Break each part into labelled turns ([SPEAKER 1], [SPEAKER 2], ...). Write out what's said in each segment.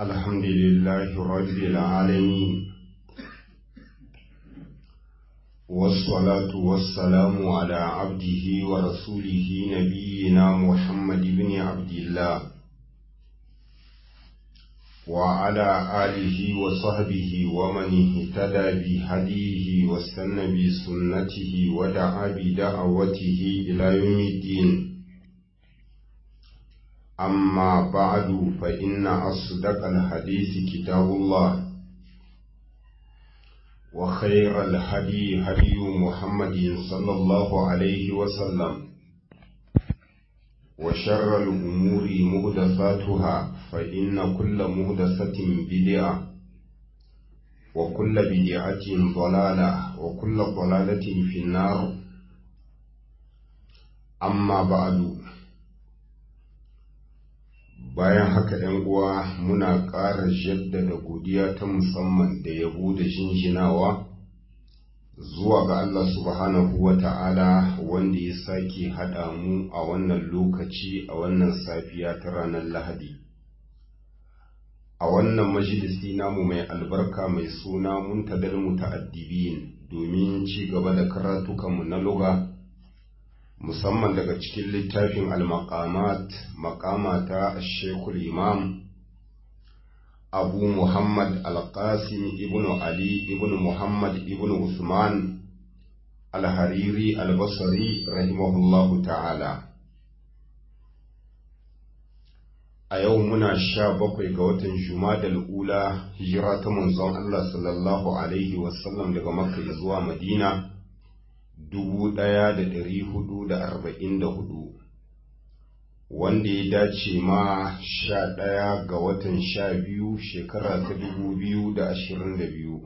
[SPEAKER 1] الحمد لله رب العالمين والصلاة والسلام على عبده ورسوله نبينا محمد بن عبد الله وعلى آله وصحبه ومن اهتدى بهديه واستنى بسنته ودعا بدعوته إلى يوم الدين أما بعد فإن أصدق الحديث كتاب الله وخير الهدي هدي محمد صلى الله عليه وسلم وشر الأمور مهدثاتها فإن كل مهدثة بدعة وكل بدعة ضلالة وكل ضلالة في النار أما بعد bayan haka ‘yan uwa muna ƙara jaddada godiya ta musamman da yabo da shinshinawa zuwa ga Allah subhanahu wa ta'ala wanda ya sake haɗa mu a wannan lokaci a wannan safiya ta ranar Lahadi. A wannan majalisi namu mai albarka mai suna muntadar muta'addibin domin ci gaba da karatukanmu na luga. musamman daga cikin littafin al-maqamat maqama ta Sheikhul Imam Abu Muhammad Al-Qasim ibn Ali ibn Muhammad ibn Usman Al-Hariri Al-Basri rahimahullahu ta'ala a yau muna sha bakwai ga watan Jumadal ula hijira ta manzon Allah sallallahu alaihi wasallam daga Makka zuwa Madina dubu ɗaya da ɗari hudu da arba'in da hudu wanda ya dace ma sha ɗaya ga watan sha biyu shekara ta dubu biyu da ashirin da biyu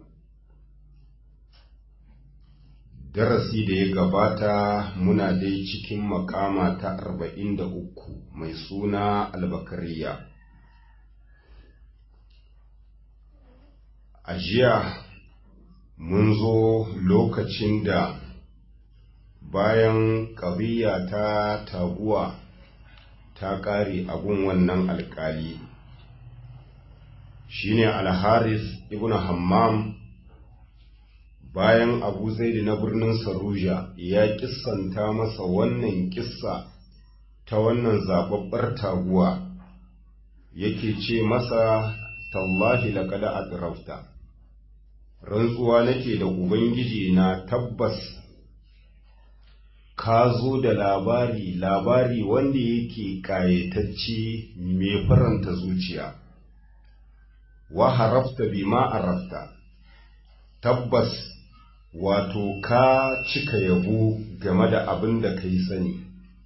[SPEAKER 1] darasi da ya gabata muna dai cikin makama ta arba'in da uku mai suna albakariya a jiya mun zo lokacin da bayan ƙabiya ta taguwa ta ƙare abun wannan alƙali shine alharis ibn hammam bayan abu zaidi na birnin saruja ya kissanta masa wannan kissa ta wannan zababbar taguwa yake ce masa tallahi laqad adrafta rantsuwa nake da ubangiji na tabbas ka zo da labari labari wanda yake ƙayatacce mai faranta zuciya wa harafta bima arafta tabbas wato ka cika yabo game da abin da ka yi sani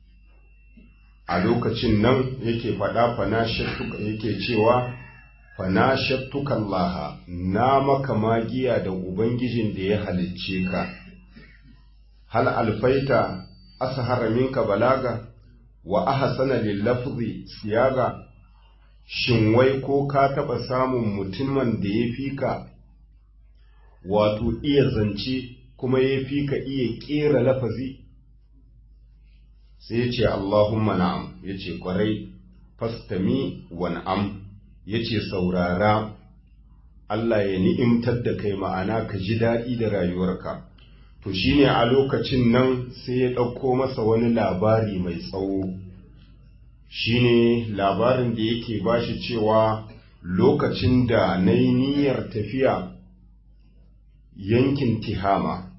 [SPEAKER 1] a lokacin nan yake faɗa fana yake cewa fana shattukan laha na maka magiya da ubangijin da ya halicce ka hal alfaita ashara minka balaga wa ahsana lil lafzi siyaga shin wai ko ka taba samun mutumin da ya fika wato iya zance kuma ya fika iya kera lafazi sai ya ce Allahumma na'am ya ce kwarai fastami wa na'am ya ce saurara Allah ya ni'imtar da kai ma'ana ka ji daɗi da rayuwarka to shine a lokacin nan sai ya ɗauko masa wani labari mai tsawo shine labarin da yake bashi cewa lokacin da na yi niyyar tafiya yankin tihama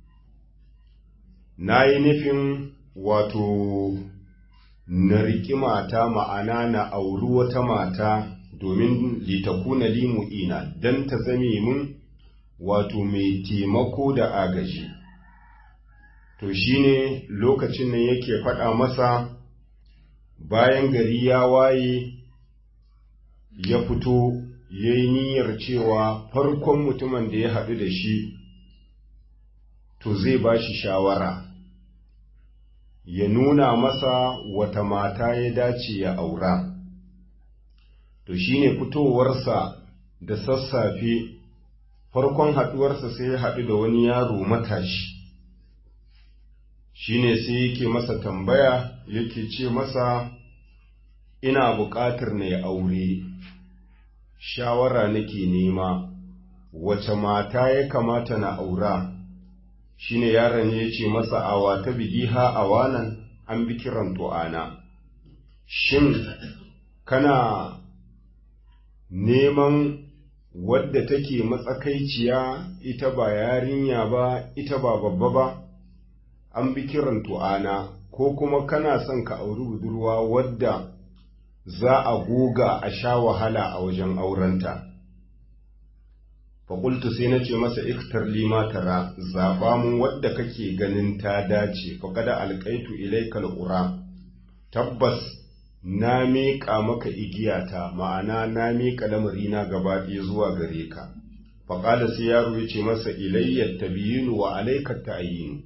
[SPEAKER 1] na yi nufin wato na riƙi mata ma'ana na auri wata mata domin litakuna limu'ina don ta zame mun wato mai taimako da agaji to shine lokacin nan yake faɗa masa bayan gari ya waye ya fito ya yi niyyar cewa farkon mutumin da ya haɗu da shi to zai ba shi shawara ya nuna masa wata mata ya dace ya aura to shine fitowarsa da sassafe farkon haɗuwarsa sai ya haɗu da wani yaro matashi shine sai yake masa tambaya yake ce masa ina buƙatar na ya aure shawara nake nema wace mata ya kamata na aura shine yaron ya ce masa awa ta bigiha awanan an bi kiran tu'ana shin kana neman wadda take matsakaiciya ita ba yarinya ba ita ba babba ba an bi kiran tu'ana ko kuma kana son ka auri budurwa wadda za a goga a sha wahala a wajen aurenta faƙultu sai na ce masa iktar lima tara zaɓa mun wadda kake ganin ta dace faƙada alƙaitu ilaikal ƙura tabbas na miƙa maka igiyata ma'ana na miƙa lamarina gaba ɗaya zuwa gare ka faƙada sai yaro ya ce masa ilayyar tabiyinu wa alaikar ta'ayinu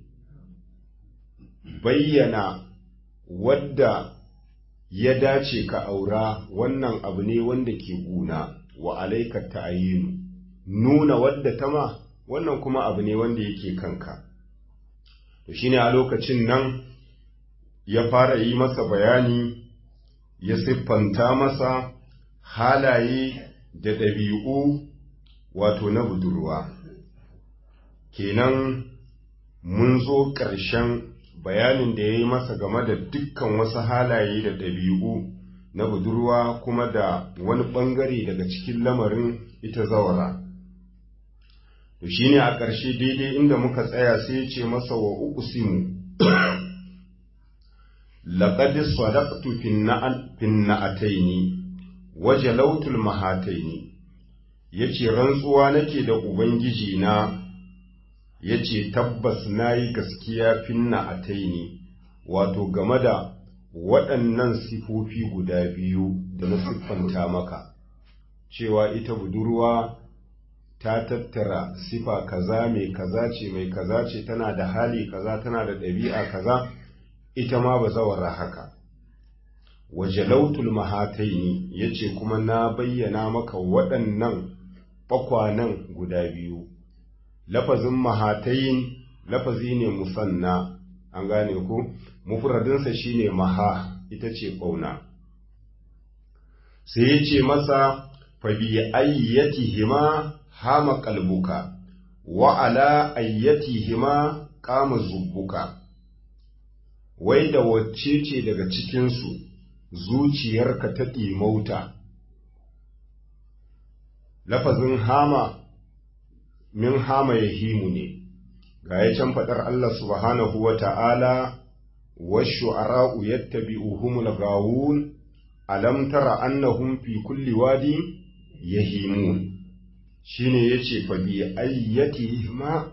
[SPEAKER 1] bayyana wadda ya dace ka aura wannan abu ne wanda ke guna wa alaikar ta'ayinu nuna wadda ta ma wannan kuma abu ne wanda yake kanka to shine a lokacin nan ya fara yi masa bayani ya siffanta masa halaye da ɗabi'u wato na budurwa kenan mun zo ƙarshen bayanin da ya yi masa game da dukkan wasu halaye da ɗabi'u na budurwa kuma da wani ɓangare daga cikin lamarin ita zawara to shi ne a ƙarshe daidai inda muka tsaya sai ce masa wa uku simu laƙad sadaqtu fin na'ataini wa jalautul mahataini yace rantsuwa nake da ubangiji na yace tabbas nayi gaskiya fin na'ataini wato game da waɗannan sifofi guda biyu da na siffanta maka cewa ita budurwa ta tattara sifa kaza mai kaza ce mai kaza ce tana da hali kaza tana da ɗabi'a kaza ita ma ba zawara haka wajalautul mahataini yace kuma na bayyana maka waɗannan bakwanan guda biyu lafazin mahatayin lafazi ne musanna an gane ku mufradinsa shine maha ita ce ƙauna sai ya ce masa fa bi ayyatihima hama kalbuka wa ala ayyatihima kama zubbuka wai da wacce ce daga cikinsu zuciyarka ta ɗimauta lafazin hama min hama ya himu ne ga ya can faɗar Allah subhanahu wa ta'ala washu ara'u yattabi'uhumul gawun alam tara annahum fi kulli wadi yahimun shine yace fa bi ayyati ma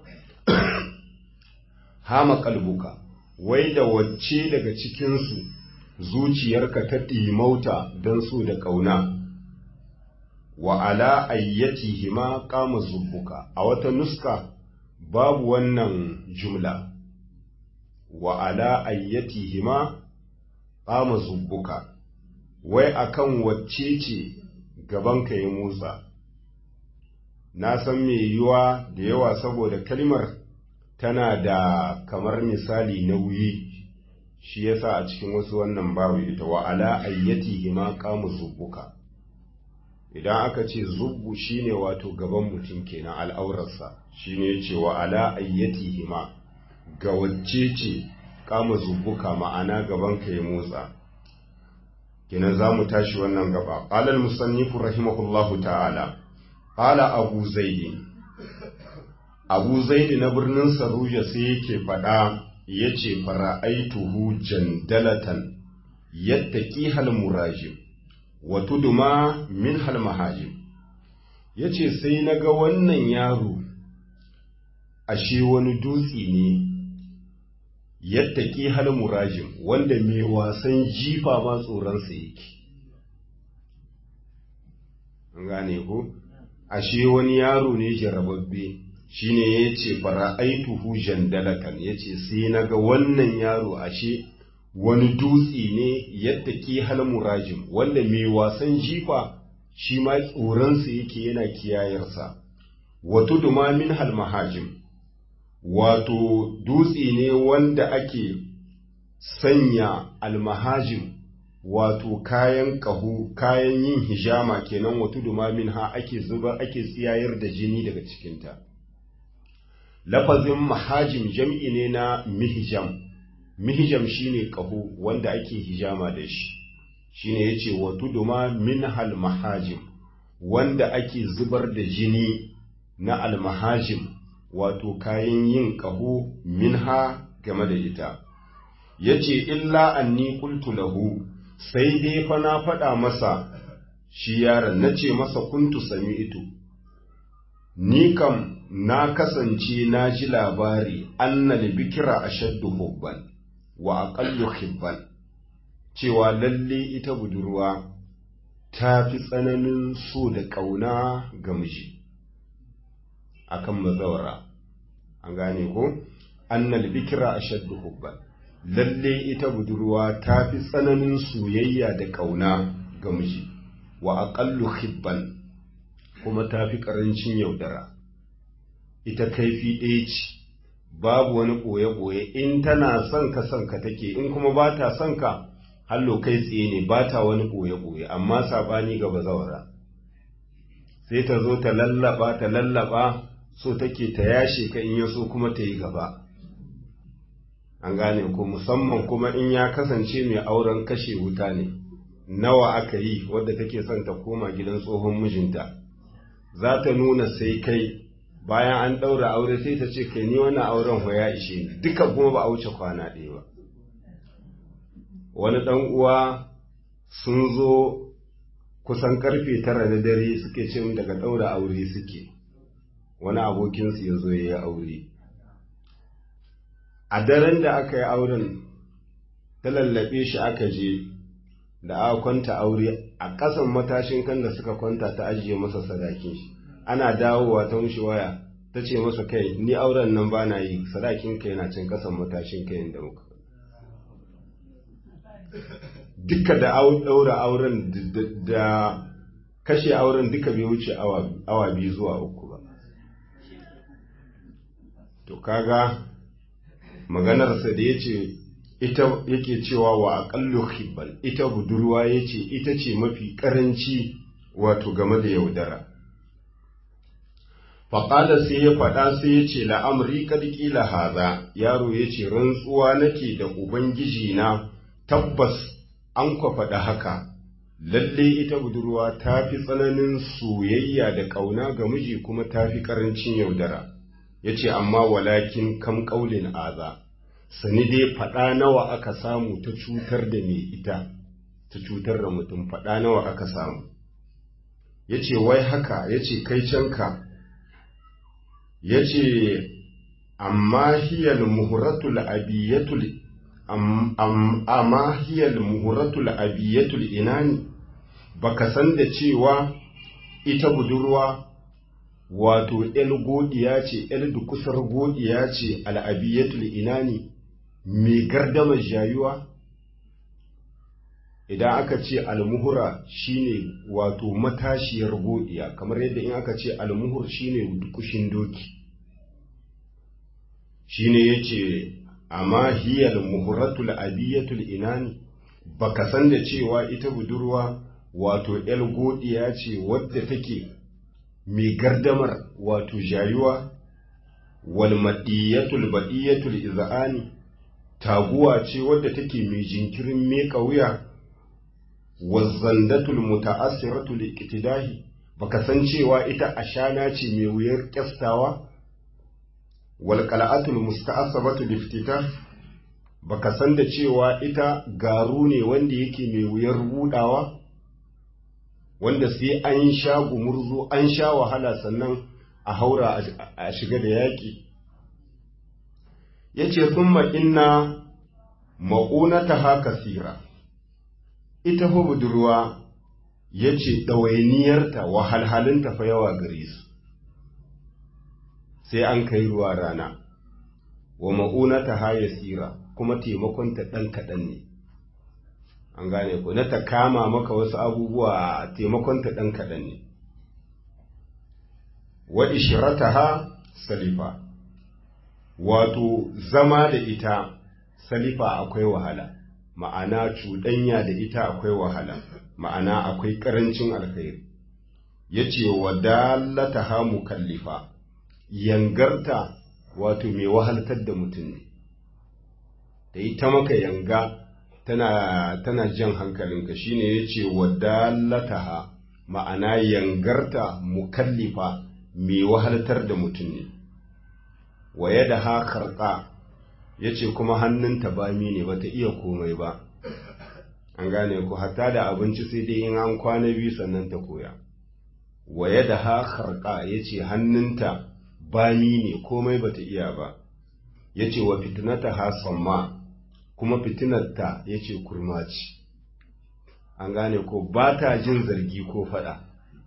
[SPEAKER 1] hama kalbuka wai da wacce daga cikinsu zuciyarka ta ɗimauta don so da ƙauna wa ala ayyati ma kama zubbuka a wata nuska babu wannan jumla wa ala ayyati ma kama zubbuka wai akan wacce ce gabanka ya motsa na san mai yiwuwa da yawa saboda kalmar tana da kamar misali na wuyi shi yasa a cikin wasu wannan babu ita wa ala ayyati ma kama zubbuka idan aka ce zubbu shine wato gaban mutum kenan al'aurarsa shine yace wa ala ayyati ma ga wacce ce kama zubbuka ma'ana gaban ka ya motsa kenan za mu tashi wannan gaba qala al-musannifu rahimahullahu ta'ala qala abu zaidi abu zaidi na birnin saruja sai yake faɗa ya ce fara'aituhu jandalatan yadda ƙihal murajim wa tuduma min hal mahajim ya ce sai na ga wannan yaro ashe wani dutse ne yadda ƙihal murajim wanda mai wasan jifa ma tsoronsa yake gane ko ashe wani yaro ne jarababbe shine ya ce fara'aituhu jandalakan ya ce sai na ga wannan yaro ashe wani dutse ne yadda ke halmurajin wanda mai wasan jifa shi ma tsoronsa yake yana kiyayarsa wato dumamin halmahajim wato dutse ne wanda ake sanya almahajim wato kayan ƙahu kayan yin hijama kenan wato dumamin ha ake zuba ake tsiyayar da jini daga cikinta lafazin mahajim jam'i ne na mihjam mihjam shine ƙahu wanda ake hijama da shi shine yace wato duma minhal mahajim wanda ake zubar da jini na almahajim wato kayan yin ƙaho minha game da ita yace illa anni qultu lahu sai dai fa na faɗa masa shi yaron nace masa kuntu sami'tu ni kam na kasance na ji labari annal bikira ashaddu hubban wa aqallu hibban cewa lalle ita budurwa ta fi tsananin so da ƙauna ga miji akan mazawara an gane ko annal bikira ashaddu hubban lalle ita budurwa ta fi tsananin soyayya da ƙauna ga miji wa aqallu hibban kuma ta fi ƙarancin yaudara ita kaifi ɗaya ce babu wani ɓoye-ɓoye in tana son ka son ka take in kuma ba ta son ka hallo kai tsaye ne ba ta wani ɓoye-ɓoye amma saɓani ga bazawara sai ta zo ta lallaba ta lallaba so take ta yashe ka in ya so kuma ta yi gaba an gane ko musamman kuma in ya kasance mai auren kashe wuta ne nawa aka yi wadda take son ta koma gidan tsohon mijinta za ta nuna sai kai bayan an ɗaura aure sai ta ce kai ni wannan auren ho ya ishe ni duka kuma ba a wuce kwana ɗaya ba wani ɗan uwa sun zo kusan karfe tara na dare suke ce daga ɗaura aure suke wani abokinsu ya zo ya yi aure a daren da aka yi auren ta lallaɓe shi aka je da aka kwanta aure a ƙasan matashin kan da suka kwanta ta ajiye masa sadakin shi ana dawowa ta mushi waya ta ce masa kai ni auren nan ba na yi sadakin kai na cin ƙasan matashin kai da muka duka da ɗaura auren da kashe auren duka bai wuce awa biyu zuwa uku ba to kaga maganarsa da ya ce ita yake cewa wa aƙallu hibban ita budurwa ya ce ita ce mafi ƙaranci wato game da yaudara faƙada sai ya faɗa sai ya ce la'amri ƙarƙila haza yaro ya ce rantsuwa nake da ubangiji na tabbas an kwa faɗa haka lalle ita budurwa ta fi tsananin soyayya da ƙauna ga miji kuma ta fi ƙarancin yaudara ya ce amma walakin kam ƙaulin aza sani dai faɗa nawa aka samu ta cutar da mai ita ta cutar da mutum faɗa nawa aka samu ya ce wai haka ya ce kai canka ya ce amma hiyar muhuratul abiyatul amma hiyar muhuratul abiyatul inani baka san da cewa ita budurwa wato ‘yal godiya ce, ‘yal dukusar godiya ce al'abiyatul inani mai gardamar jayuwa? Idan aka ce almuhura shine wato matashiyar godiya, kamar yadda in aka ce almuhur shine dukushin doki. Shine ya ce, amma hiyar muhuratul abiyatul inani, baka san da cewa ita budurwa wato ‘yal godiya ce wadda take mai gardamar wato jayuwa wal madiyatul badiyatul iz'ani taguwa ce wadda take mai jinkirin meka wuya wazandatul muta'assiratul iqtidahi baka san cewa ita ashana ce mai wuyar kyastawa wal qala'atul musta'asabatul iftitah baka san da cewa ita garu ne wanda yake mai wuyar budawa wanda sai an sha gumurzu an sha wahala sannan a haura a shiga da yaƙi ya ce sun inna ma'unata haka sira ita fa budurwa ya ce ɗawainiyarta wahalhalinta fa yawa gare su sai an kai ruwa rana wa ma'unata ha ya sira kuma taimakonta ɗan kaɗan ne an gane ko na ta kama maka wasu abubuwa taimakonta ɗan kaɗan ne wa ishirataha salifa wato zama da ita salifa akwai wahala ma'ana cuɗanya da ita akwai wahala ma'ana akwai ƙarancin alkhairi ya ce wa dalata ha mukallifa yangarta wato mai wahaltar da mutum ne da ita maka yanga tana, tana jan hankalinka shine ya ce wa dalata ha ma'ana yangarta mukallifa mai wahaltar da mutum ne wa yada ha karɓa ya ce kuma hannunta bami ne bata iya komai ba an gane ku hatta da abinci sai dai in an kwana biyu sannan ta koya wa yada ha karɓa ya ce hannunta bami ne komai bata iya ba ya ce wa fitinata ha samma kuma fitinarta ya ce kurma ce an gane ko ba ta jin zargi ko faɗa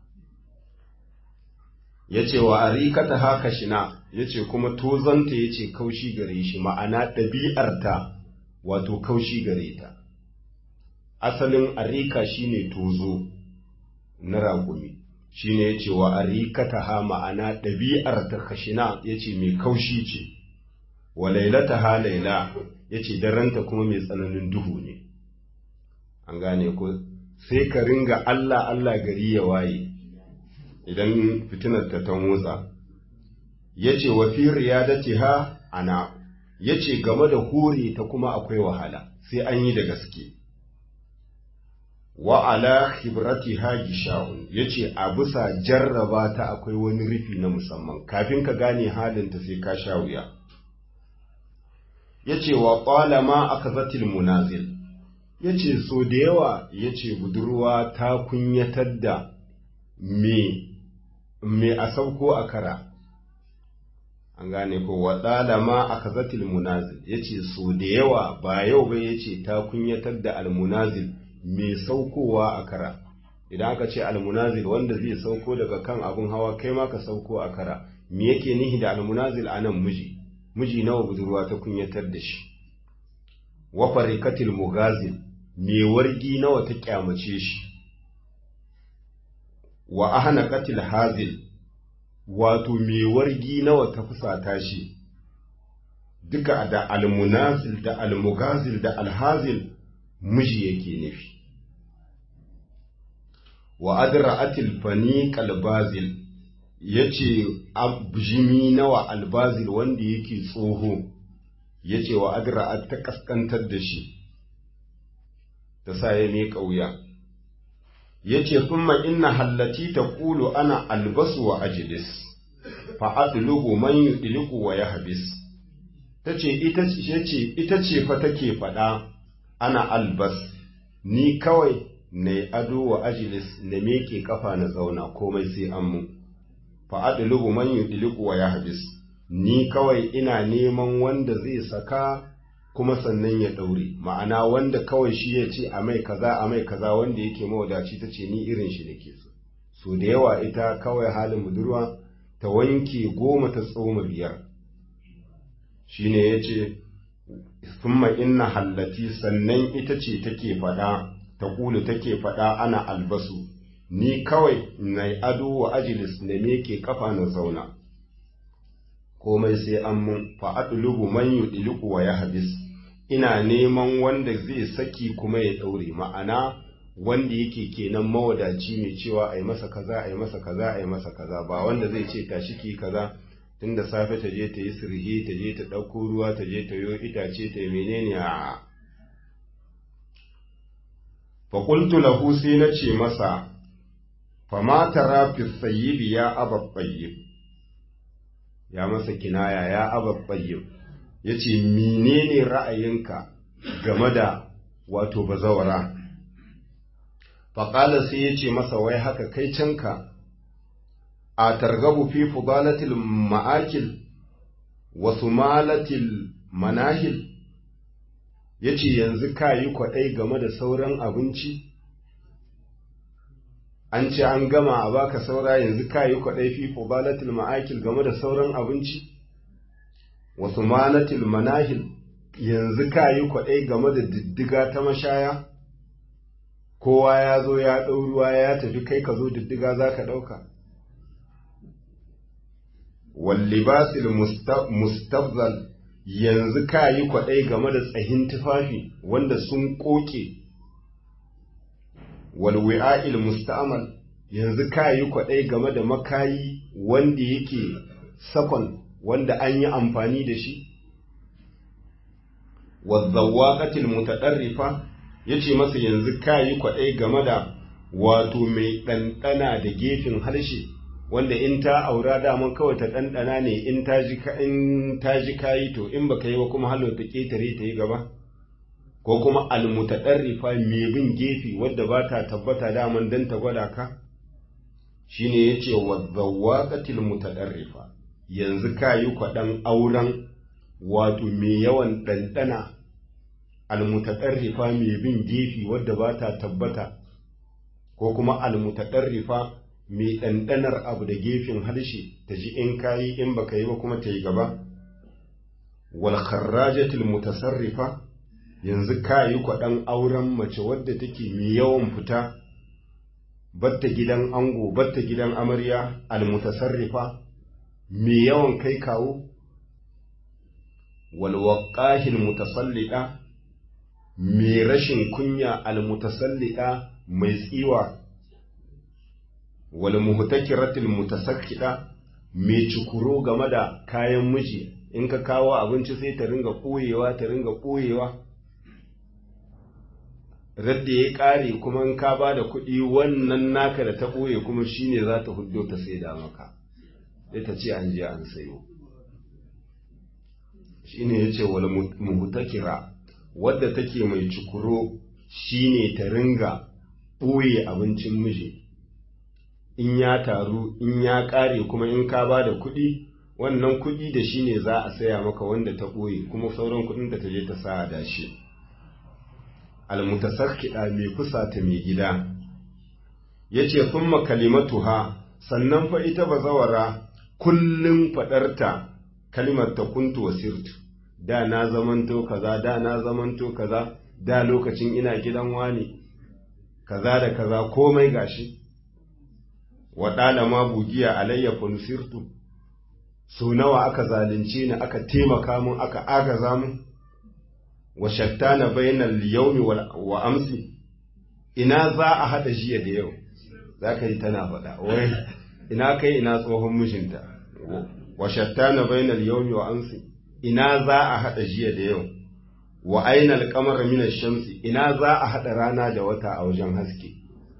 [SPEAKER 1] ya ce wa arikata haka shina ya ce kuma tozanta ya ce kaushi gare shi ma'ana ɗabi'arta wato kaushi gare ta asalin arika shine tozo na raƙumi shine ya ce wa arikata ha ma'ana ɗabi'arta kashina ya ce mai kaushi ce wa lailata ha laila ya ce daranta kuma mai tsananin duhu ne an gane ko sai ka ringa Allah Allah gari ya waye idan fitinar ta ta motsa ya ce wa fi riyadati ha ana ya ce game da hore ta kuma akwai wahala sai an yi da gaske wa ala khibrati ha gisha'un ya ce a bisa jarraba ta akwai wani rufi na musamman kafin ka gane halinta sai ka sha wuya ya ce wa ƙwalama aka zatil munazil ya ce so da yawa ya ce budurwa ta kunyatar da me me a sauko a kara an gane ko wa ɗalama aka zatil munazil ya ce so da yawa ba yau ba ya ce ta kunyatar da almunazil me saukowa a kara idan aka ce almunazil wanda zai sauko daga kan abin hawa kai ma ka sauko a kara me yake nihi da almunazil a nan miji miji nawa budurwa ta kunyatar da shi wa farikatil mugazil me wargi nawa ta kyamace shi wa ahana katil hazil wato me wargi nawa ta fusata shi duka da almunazil da almugazil da alhazil miji yake nufi wa adra'atil fani kalbazil yace abjimi nawa albazil wanda yake tsoho yace wa adra'at ta kaskantar da shi ta sa ya mai ƙauya ya ce kuma inna hallati ta ƙulu ana albasu wa ajilis fa'adlubu man yudliku wa yahbis ta ce ita ce fa take faɗa ana albas ni kawai na ado wa ajilis na meke kafa na zauna komai sai an mu fa'adlubu man yudliku wa yahbis ni kawai ina neman wanda zai saka kuma sannan ya ɗaure ma'ana wanda kawai shi ya ce a mai kaza a mai kaza wanda yake mawadaci ta ce ni irin shi nake so so da yawa ita kawai halin budurwa ta wanke goma ta tsoma biyar shine ya ce summa inna hallati sannan ita ce take faɗa ta kulu take faɗa ana albasu ni kawai na ado wa ajilis na meke kafa na zauna komai sai an mun fa'adlubu man yudliku wa yahbis ina neman wanda zai saki kuma ya ɗaure ma'ana wanda yake kenan mawadaci mai cewa a yi masa kaza a yi masa kaza a yi masa kaza ba wanda zai ce tashi ki kaza tun da safe ta je ta yi sirhe ta je ta ɗauko ruwa ta je ta yo itace ta yi menene a faƙultu lahu sai na ce masa fama tara fi sayyibi ya ababbayyib ya masa kinaya ya ababbayyib ya ce menene ra'ayinka game da wato bazawara faƙala sai ya ce masa wai haka kai canka a targabu fi fudalatil ma'akil wa sumalatil manahil ya ce yanzu ka yi kwaɗai game da sauran abinci an ce an gama a baka saura yanzu ka yi kwaɗai fi fudalatil ma'akil game da sauran abinci wasu manatil manahil yanzu ka yi kwaɗai game da diddiga ta mashaya kowa ya zo ya ɗau ruwa ya tafi kai ka zo diddiga za ka ɗauka wallibasil mustabzal yanzu ka yi kwaɗai game da tsahin tufafi wanda sun ƙoƙe walwi'a'il musta'amal yanzu ka yi kwaɗai game da makayi wanda yake sakon wanda an yi amfani da shi wazzawaƙatil mutaɗarrifa ya ce masa yanzu ka yi kwaɗai game da wato mai ɗanɗana da gefen harshe wanda in ta aura daman kawai ta ɗanɗana ne in ta ji in ta ji kayi to in baka yi ba kuma halo ta ƙetare ta yi gaba ko kuma almutaɗarrifa mai bin gefe wadda ba ta tabbata daman dan ta gwada ka shine yace wadzawaqatil mutaɗarrifa yanzu ka yi kwaɗan auren wato mai yawan ɗanɗana almutaɗarrifa mai bin gefe wadda ba ta tabbata ko kuma almutaɗarrifa mai ɗanɗanar abu da gefen harshe ta ji in kayi in baka yi ba kuma ta yi gaba wal kharrajatil mutasarrifa yanzu kayi kwaɗan auren mace wadda take mai yawan fita batta gidan ango batta gidan amarya al mutasarrifa mai yawan kai kawo wal waqahil mutasallida mai rashin kunya al mutasallida mai tsiwa wal muhtakiratil mutasakkida mai cikuro game da kayan miji in ka kawo abinci sai ta ringa koyewa ta ringa koyewa radda ya kare kuma in ka ba da kuɗi wannan naka da ta ɓoye kuma shine za ta huddo ta sai da maka sai ta ce an je an sayo shine ya ce wal muhtakira wadda take mai cikuro shine ta ringa ɓoye abincin miji in ya taru in ya ƙare kuma in ka ba da kuɗi wannan kuɗi da shi ne za a saya maka wanda ta ɓoye kuma sauran kuɗin da ta je ta sa da shi almutasarkiɗa mai kusata mai gida ya ce sun kalimatuha sannan fa ita bazawara kullum faɗarta kalimar ta kuntu wa sirtu da na zamanto kaza da na zamanto kaza da lokacin ina gidan wani kaza da kaza komai gashi waɗala ma bugiya alayya nusirtu so nawa aka zalunce ni aka taimaka mun aka agaza mun wa shattana bainal yawmi wa amsi ina za a hada jiya da yau za ka yi tana faɗa wai ina kai ina tsohon mijinta wa shattana bainal yawmi wa amsi ina za a hada jiya da yau wa ainal qamara min ash-shamsi ina za a hada rana da wata a wajen haske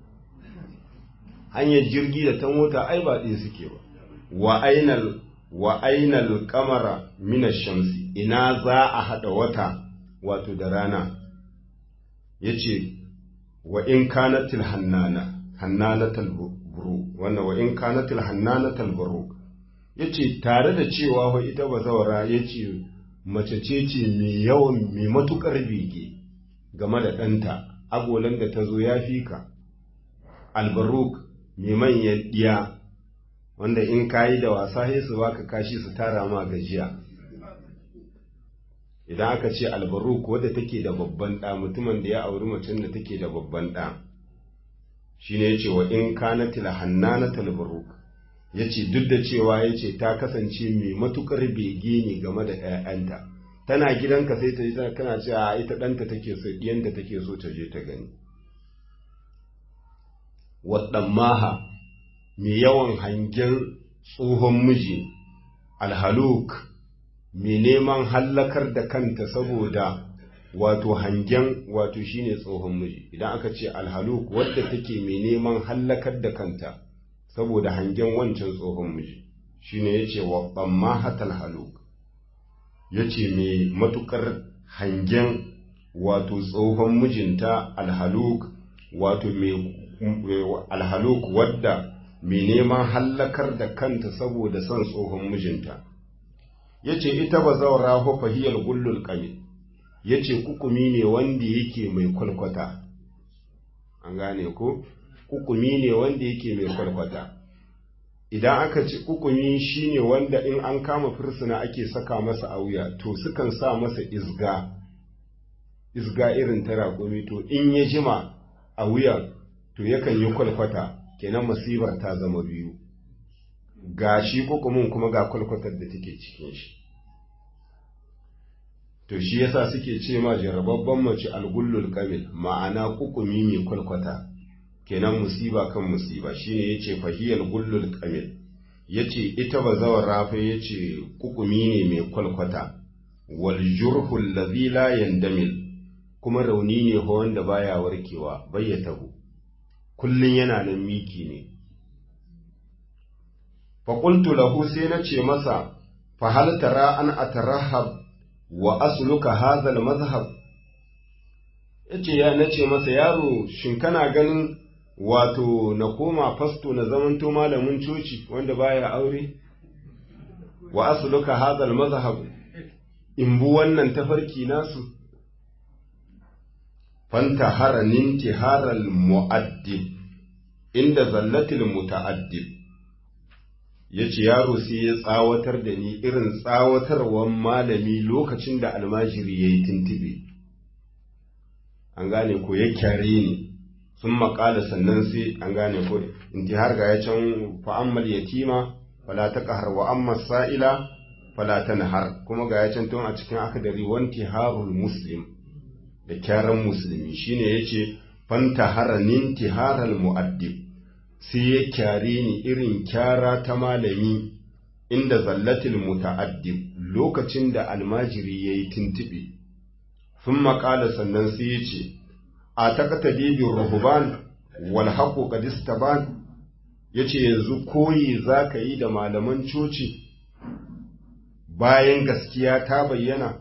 [SPEAKER 1] hanyar jirgi da ta mota ai ba ɗaya suke ba wa ainal wa ainal qamara min ash-shamsi ina za a hada wata wato da rana yace wa in kanatil hannana hannanatal buru wannan wa in kanatil hannanatal buru yace tare da cewa wa ita bazawara yace mace ce ce mai yawan mai matukar bege game da ɗanta agolan da ta zo ya fi ka albaruk mai manyan ɗiya wanda in kayi da wasa sai su baka kashi su tara ma gajiya idan aka ce albaruk wadda take da babban ɗa mutumin da ya auri macen da take da babban ɗa shine yace wa in kanatil hannanatal baruk yace duk da cewa yace ta kasance mai matukar bege ne game da ƴaƴanta tana gidanka sai ta yi kana cewa ita ɗanta take so ɗiyanta take so ta je ta gani waɗan maha mai yawan hangen tsohon miji alhaluk mai neman hallakar da kanta saboda wato hangen wato shine tsohon miji idan aka ce alhaluk wadda take mai neman hallakar da kanta saboda hangen wancan tsohon miji shine yace wa mahatal haluk yace mai matukar hangen wato tsohon mijinta alhaluk wato mai alhaluk wadda mai neman hallakar da kanta saboda son tsohon mijinta ya ce ita ba zaura fahiyar gullul ƙami ya ce kukumi ne wanda yake mai kwalkwata an gane ko kukumi ne wanda yake mai kwalkwata idan aka ce kukumi shine wanda in an kama fursuna ake saka masa a wuya to sukan sa masa isga isga irin ta raƙumi to in ya jima a wuya to yakan yi kwalkwata kenan masibar ta zama biyu ga shi kukumin kuma ga kwalkwatar da take cikin shi to shi yasa suke ce ma jarababban mace algullul kamil ma'ana kukumi mai kwalkwata kenan musiba kan musiba shine yace fahiyal gullul kamil yace ita bazawar rafa yace kukumi ne mai kwalkwata wal jurhu alladhi la yandamil kuma rauni ne ho wanda baya warkewa bayyatahu kullun yana nan miki ne fa qultu lahu sai nace masa fa hal tara an atarahab wa asluka hadha al madhhab yace ya nace masa yaro shin kana ganin wato na koma fasto na zamanto malamin coci wanda baya aure wa asluka hadha al madhhab in bu wannan tafarki nasu fanta haranin tiharal mu'addib inda zallatil muta'addib yace yaro sai ya tsawatar da ni irin tsawatarwan malami lokacin da almajiri yayi tuntube an gane ko ya kyare ni sun maƙala sannan sai an gane ko intihar ga ya can fa'ammal yatima fala taqhar wa amma sa'ila fala tanhar kuma ga ya can tun a cikin akadari wanti harul muslim da kyaran musulmi shine yace fanta haranin tiharal mu'addib sai ya kyare ni irin kyara ta malami inda zallatil muta'addib lokacin da almajiri yayi tuntube sun maƙala sannan sai ya ce a takata bibin rahuban wal haƙo ƙadistaban ya ce yanzu koyi za ka yi da malaman coci bayan gaskiya ta bayyana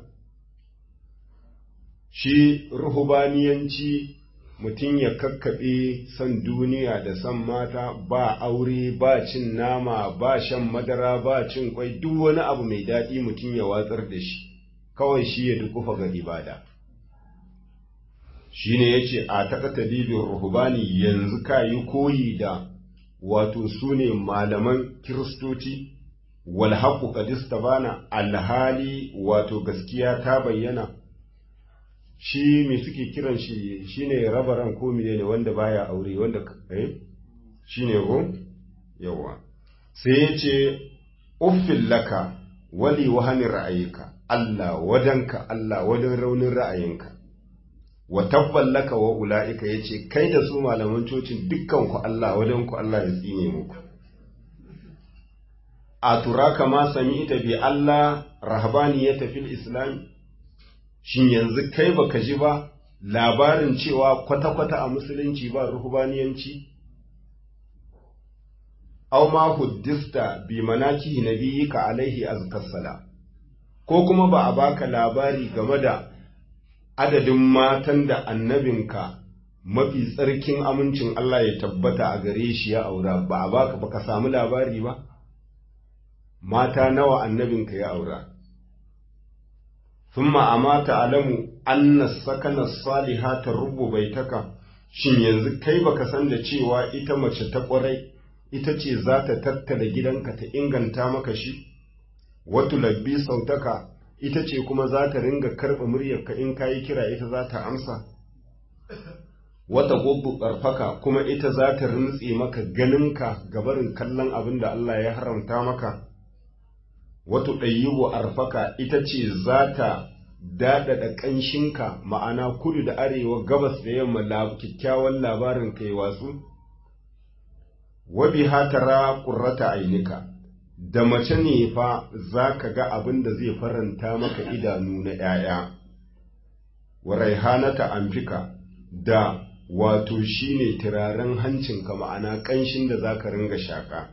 [SPEAKER 1] shi ruhubaniyanci mutum ya kakkaɓe son duniya da son mata ba aure ba cin nama ba shan madara ba cin kwai duk wani abu mai daɗi mutum ya watsar da shi kawai shi ya dukufa ga ibada shi ne ya ce a takata bibin ruhubani yanzu ka yi koyi da wato su ne malaman kiristoci wal haƙu bana alhali wato gaskiya ta bayyana shi me suke kiran shi shine rabaran ko ne wanda baya aure wanda eh shine ko yawa sai ya ce uffil laka wali wahani ra'ayika Allah wadanka Allah wadan raunin ra'ayinka wa tabban laka wa ula'ika yace kai da su malaman cocin dukkan ku Allah wadan ku Allah ya tsine muku a turaka ma sami ita bi Allah rahabaniyata fil islam shin yanzu kai baka ji ba labarin cewa kwata-kwata a musulunci ba ruhubaniyanci aw ma huddista bi manaki nabiyika alaihi azkassala ko kuma ba a baka labari game da adadin matan da annabinka mafi tsarkin amincin Allah ya tabbata a gare shi ya aura ba a baka baka samu labari ba mata nawa annabinka ya aura thumma amata alamu anna sakana salihata rubu baitaka shin yanzu kai baka san da cewa ita mace ta kwarai ita ce za ta tattala gidanka ta inganta maka shi watu labbi sautaka ita ce kuma za ta ringa karɓa muryarka in kayi kira ita za ta amsa wata gobu ƙarfaka kuma ita za ta rintse maka ganinka gabarin kallon abin da Allah ya haramta maka wato ɗayyibu arfaka ita ce za ta daɗaɗa ƙanshinka ma'ana kudu da arewa gabas da yamma kyakkyawan labarin kai wasu wabi hatara ƙurrata ainika da mace ne fa za ka ga abin da zai faranta maka idanu na ‘ya'ya wa raihanata amfika da wato shine turaren hancinka ma'ana ƙanshin da za ka ringa shaƙa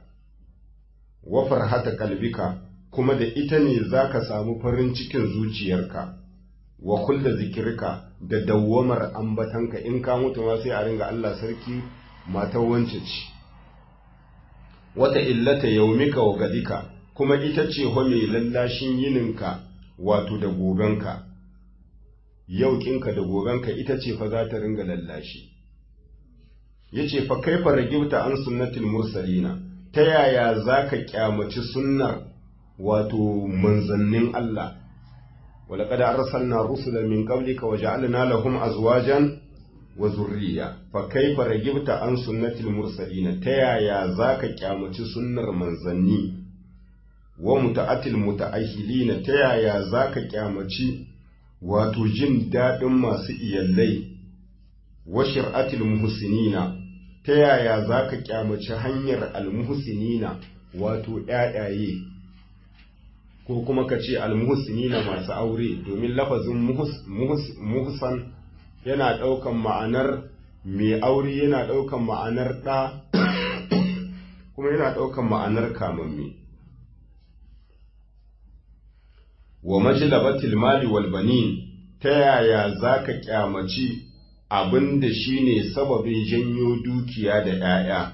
[SPEAKER 1] wa farhata kalbika kuma da ita ne za ka samu farin cikin zuciyarka wa kulla zikirka da dawwamar ambatanka in ka mutu ma sai a ringa Allah sarki matar wance ce wata illata yaumika wa gadika kuma ita ce ho mai lallashin yininka wato da gobenka yau kinka da gobenka ita ce fa za ta ringa lallashi yace fa kaifa ragibta an sunnatil mursalina ta yaya zaka kyamaci sunnar wato manzannin Allah ولقد أرسلنا رسلا من قبلك وجعلنا لهم أزواجا وذرية فكيف رجبت عن سنة المرسلين تيا يا ذاك كامة سنة منزني ومتأتي المتأهلين تيا يا ذاك كامة wato jin daɗin masu iyallai wa shir'atil muhsinina ta yaya za ka kyamaci hanyar almuhsinina wato ‘ya'yaye ko kuma ka ce almuhsinina masu aure domin lafazin muhsan yana ɗaukan ma'anar mai aure yana ɗaukan ma'anar ɗa kuma yana ɗaukan ma'anar kamamme wa majlabatil mali wal banin ta yaya za ka kyamaci abin da shi ne sababin janyo dukiya da ‘ya'ya.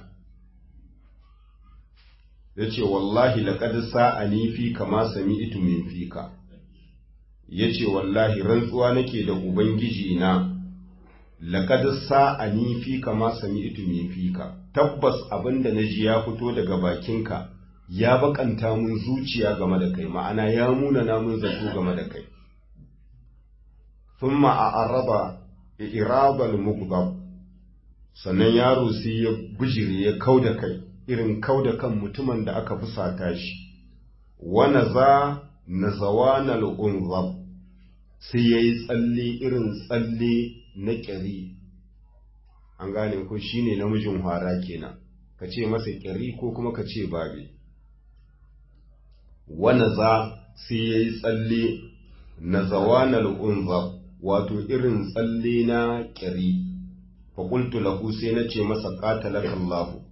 [SPEAKER 1] Ya ce, Wallahi, laƙad sa'ani fi kama sami itu min fika, ya ce, Wallahi, rantsuwa nake da Ubangiji na, laƙad sa'ani fi kama sami itu min fika, tabbas abin da na ji ya fito daga bakinka, ya baƙanta mun zuciya game da kai, ma'ana ya muna mun zato game da kai. ثم أعرض irabal mughdab sannan yaro sai ya bijire ya kauda kai irin kauda kan mutumin da aka fusata shi wa naza nazawanal unzab sai yayi tsalle irin tsalle na ƙyari an gane ko shine namijin hara kenan ka ce masa ƙyari ko kuma ka ce babe wa naza sai yayi tsalle nazawanal unzab wato irin tsalle na ƙyari faƙultu lahu sai na ce masa ƙatalaka Allahu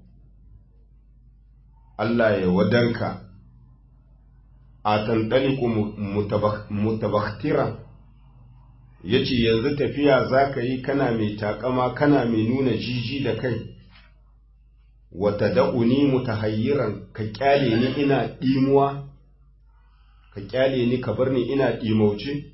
[SPEAKER 1] Allah ya wadanka a tantaliku mutabaktira ya ce yanzu tafiya za ka yi kana mai takama kana mai nuna jiji da kai wata da'uni mutahayyiran ka kyale ni ina ɗimuwa ka kyale ni ka bar ni ina ɗimauce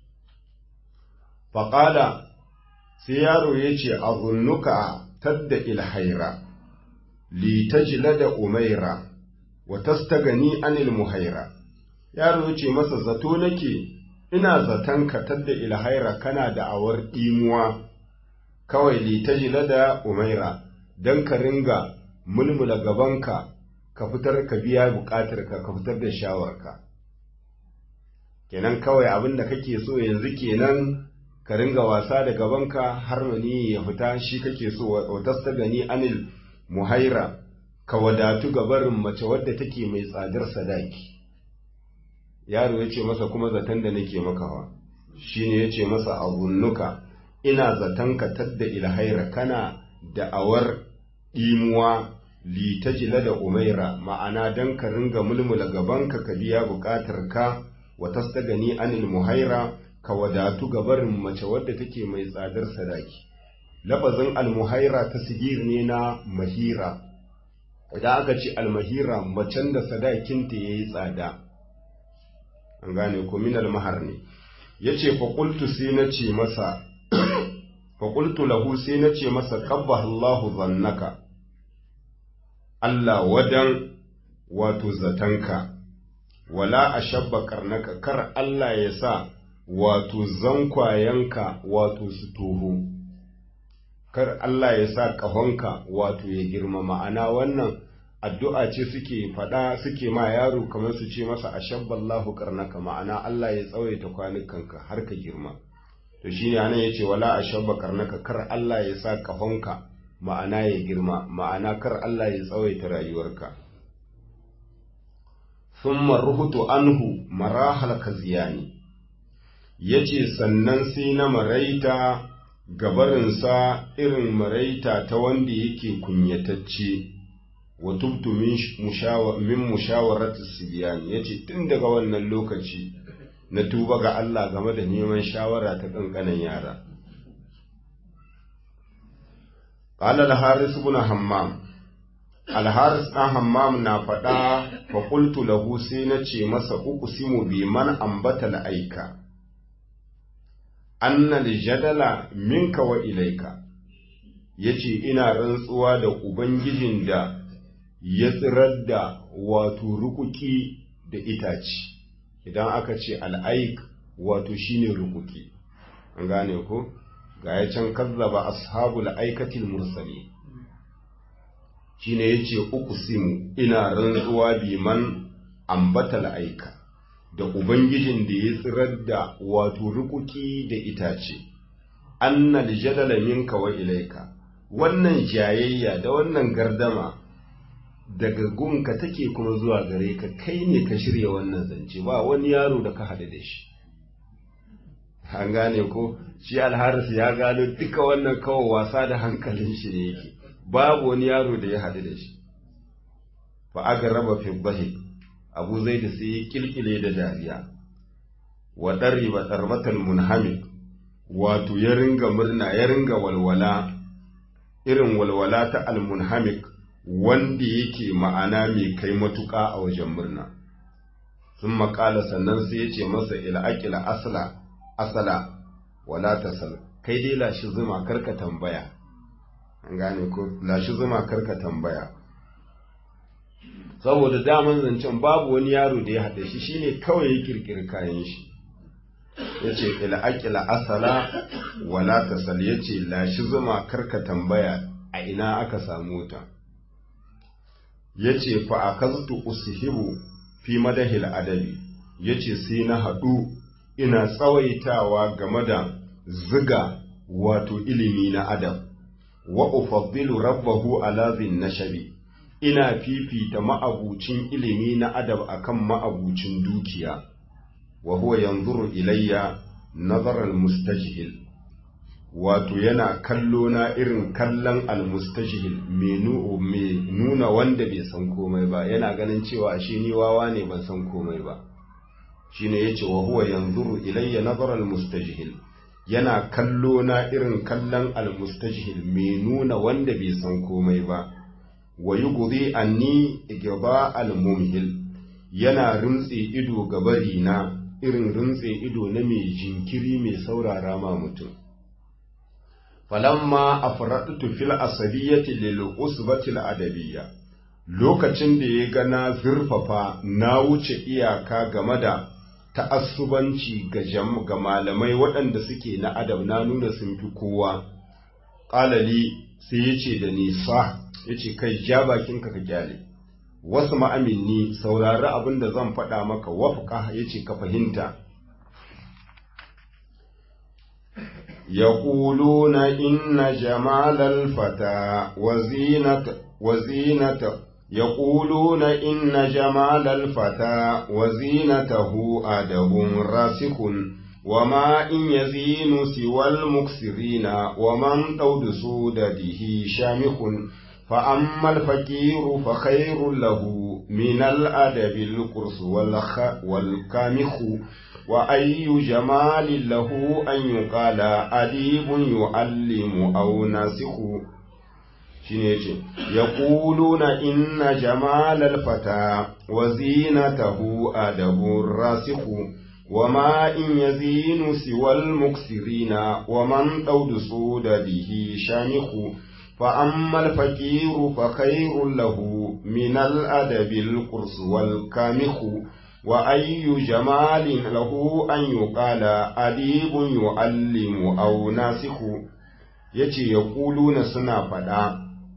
[SPEAKER 1] faƙada sai yaro ya ce a zunnuka tadda ilhaira li tajla da umaira wa tastagani anil muhaira yaro ya ce masa zato nake ina zaton ka tadda ilhaira kana da awar ɗimuwa kawai li tajla da umaira don ka ringa mulmula gabanka ka fitar ka biya buƙatarka ka fitar da shawarka kenan kawai abin da kake so yanzu kenan ka ringa wasa da gabanka har mani ya fita shi kake so wa tasta gani anil muhaira ka wadatu gabarin mace wadda take mai tsadar sadaki yaro ya ce masa kuma zaton da nake makawa shine ya ce masa abunnuka ina zaton ka tadda ilhaira kana da awar ɗimuwa litajila da umaira ma'ana don ka ringa mulmula gabanka ka biya buƙatar ka wa tasta gani anil muhaira ka wadatu ga barin mace wadda take mai tsadar sadaki lafazin almuhaira ta sigir ne na mahira idan aka ce almahira macen da sadakinta ya yi tsada an gane ko min almahar ne ya ce faƙultu sai na ce masa faƙultu lahu sai na ce masa ƙabba Allahu zannaka Allah wadan wato zatanka wala a shabba karnaka kar Allah ya sa wato zankwayenka wato su toho, kar Allah ya sa ƙahonka wato ya girma ma'ana wannan addu'a ce suke faɗa suke ma yaro kamar su ce masa a shabballahu karnaka ma'ana Allah ya tsawaita kwanukanka har ka girma. To shi ne anan ya ce wala a shabba karnaka kar Allah ya sa ƙahonka ma'ana ya girma ma'ana kar Allah ya tsawaita rayuwarka. ثم رهت anhu marahal kaziyani ya ce sannan sai na maraita gabarinsa irin maraita ta wanda yake kunyatacce wa tubtu min mushawaratu sibiyan ya ce tun daga wannan lokaci na tuba ga Allah game da neman shawara ta ƙanƙanan yara قال الحارث بن حمام الحارث ɗan hammam na faɗa fa qultu lahu sai na ce masa uqsimu bi man ambata aika annal jadala minka wa ilaika yace ina rantsuwa da ubangijin da ya tsirar da wato rukuki da itaci idan aka ce al'aik wato shine rukuki an gane ko ga ya can kazzaba ashabul aikatil mursali shine yace uqsimu ina rantsuwa bi man ambata aika da ubangijin da ya tsirar da wato rukuki da itace annal jadala minka wa ilaika wannan jayayya da wannan gardama daga gunka take kuma zuwa gare ka kai ne ka shirya wannan zance ba wani yaro da ka haɗu da shi an gane ko shi alharis ya gano duka wannan kawai wasa da hankalin shi ne yake babu wani yaro da ya haɗu da shi fa aka raba fi abu zai da sai kilkile da dariya wa ɗari ba tsarbatan munhamik wato ya ringa murna ya ringa walwala irin walwala ta almunhamik wanda yake ma'ana mai kai matuƙa a wajen murna sun maƙala sannan sai ya ce masa il'aƙila asala asala wala tasal kai dai lashi zuma karka tambaya an gane ko lashi zuma karka tambaya saboda daman zancen babu wani yaro da ya haɗe shi shine kawai ya kirkiri kayan shi ya ce il'aƙila asala wala tasal ya ce lashi zuma karka tambaya a ina aka samu ta ya ce fa'akaztu usihibu fi madahil adabi ya ce sai na haɗu ina tsawaitawa game da ziga wato ilimi na adam wa ufaddilu rabbahu ala zin nashabi ina fifita ma'abucin ilimi na adab akan ma'abucin dukiya wa huwa yanzuru ilayya nazaral mustajhil wato yana kallo na irin kallon almustajhil mai nuna wanda bai san komai ba yana ganin cewa ashe ni wawa ne ban san komai ba shine yace wa huwa yanzuru ilayya nazara almustajhil yana kallo na irin kallon almustajhil mai nuna wanda bai san komai ba wa yughdi anni igba almumhil yana rimtse ido gabari na irin rimtse ido na mai jinkiri mai saurara ma mutum falamma afradtu fil asabiyyati lil usbati al adabiyya lokacin da ya gana zurfafa na wuce iyaka game da ta'assubanci ga jam ga malamai waɗanda suke na adab na nuna sun fi kowa qalali sai yace da ni sa yace kai ja bakinka ka kyale wasu ma'aminni saurari abin da zan faɗa maka wafqa yace ka fahimta يقولون إن جمال الفتى وزينة وزينة يقولون إن جمال الفتى وزينته أدب راسخ وما إن يزين سوى المكسرين ومن طود سودده شامخ فأما الفقير فخير له من الأدب القرص والكامخ وأي جمال له أن يقال أديب يعلم أو ناسخ شنيتي يقولون إن جمال الفتى وزينته أدب راسخ وما إن يزين سوى المكسرين ومن طود سودده شامخ فأما الفقير فخير له من الأدب القرص والكامخ وأي جمال له أن يقال أديب يعلم أو ناسخ yace ya na suna faɗa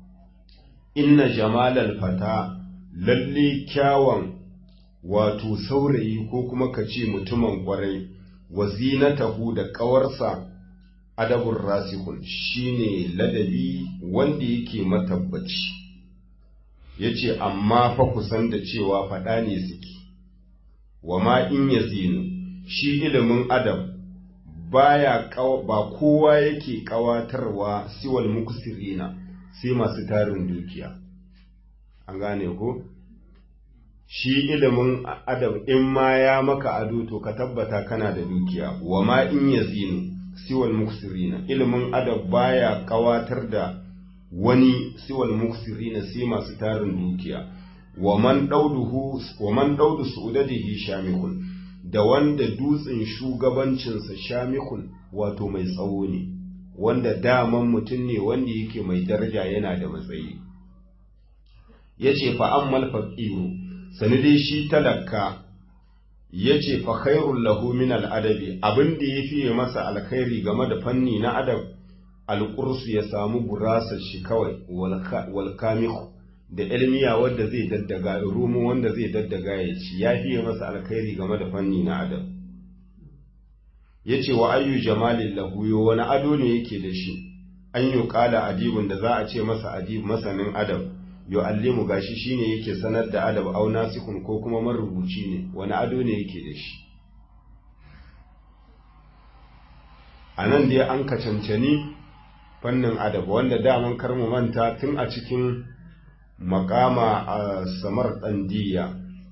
[SPEAKER 1] inna jamalal fata lalle kyawun wato saurayi ko kuma ka ce mutumin ƙwarai wa zinatahu da ƙawarsa adabun rasikun shine ladabi wanda yake matabbaci yace amma fa kusan da cewa faɗa ne suke wa ma in yazinu shi ilimin adam baya ba kowa yake kawatarwa siwal muksirina sai masu tarin dukiya an gane ko shi ilimin adam in ma ya maka ado to ka tabbata kana da dukiya wa ma in yazinu siwal muksirina ilimin adam baya kawatar da wani siwal muksirina sai masu tarin dukiya wa man dauduhu wa man daudu su'udadihi shamikun da wanda dutsen shugabancinsa shamikun wato mai tsawo ne wanda daman mutum ne wanda yake mai daraja yana da matsayi yace fa ammal faqiru sani dai shi talaka yace fa khairul lahu min al adabi abin da yafi masa alkhairi game da fanni na adab alqursu ya samu gurasar shi kawai wal kamihu da ilmiya wanda zai daddaga rumu wanda zai daddaga ya ci ya fiye masa alkhairi game da fanni na adam ya ce wa ayyu jamalin lahuyo wani ado ne yake da shi an yi kala adibin da za a ce masa adib masanin adam yo allimu gashi shine yake sanar da adab au nasikun ko kuma marubuci ne wani ado ne yake da shi a nan dai an ka cancani fannin adab wanda daman karmu manta tun a cikin makama a samar ɗandiya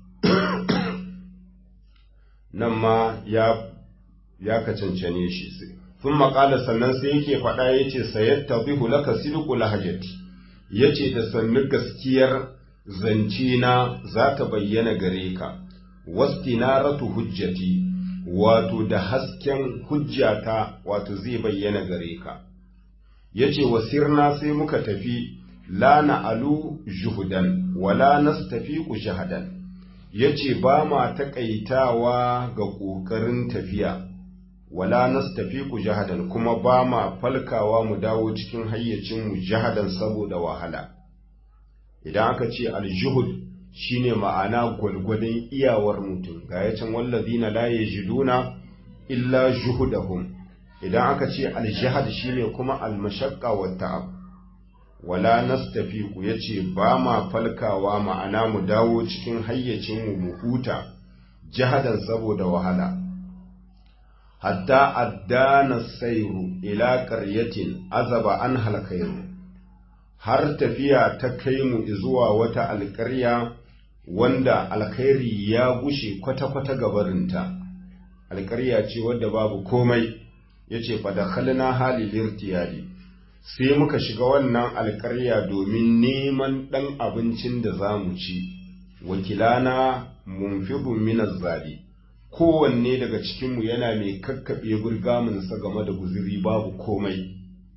[SPEAKER 1] nan ma ya ya ka cancane shi sun maƙala sannan sai yake faɗa ya ce sayatta bihu laka sidqu lahajati ya ce da sannu gaskiyar zance na za ta bayyana gare ka wastinaratu hujjati wato da hasken hujjata wato zai bayyana gare ka ya ce wasirna sai muka tafi la na'alu juhudan wala nastafiqu jahadan ya ce ba ma taƙaitawa ga ƙoƙarin tafiya wala nastafiqu jahadan kuma ba ma falkawa mu dawo cikin hayyacin mu jahadan saboda wahala idan aka ce aljuhud shine ma'ana gwalgwadon iyawar mutum ga yacin wallazina la yajiduna illa juhudahum idan aka ce aljihad shine kuma almashaqqa wa ta'ab wala nastafiqu yace ba ma falkawa ma'ana mu dawo cikin hayyacin mu mu huta jahadan saboda wahala hatta addana sairu ila qaryatin azaba an halkairu har tafiya ta kai mu zuwa wata alƙarya wanda alkhairi ya gushe kwata-kwata gabarinta alƙarya ce wadda babu komai yace fa dakhalna halil irtiyadi sai muka shiga wannan alƙarya domin neman ɗan abincin da za mu ci wakilana munfidun minaz zabi kowanne daga cikinmu yana mai kakkaɓe burgaminsa game da guziri babu komai.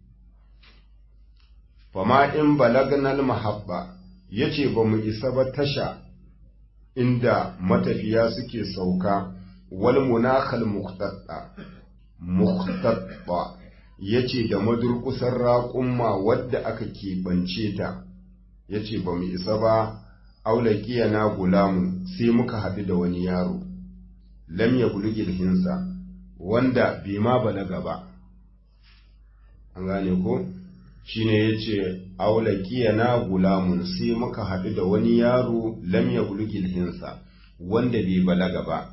[SPEAKER 1] Fama in balagnal mahabba ya ce ba mu isa ba tasha inda matafiya suke sauka wal munakal muktatta muktatta ya ce da madurkusar raƙumma wadda aka keɓance ta ya ce ba mu isa ba aulakiya na gulamun sai muka haɗu da wani yaro. lam ya bulugil hinsa wanda bai ma balaga ba an gane ko shine yace aulaqiya na gulamun sai muka haɗu da wani yaro lam ya bulugil hinsa wanda bai balaga ba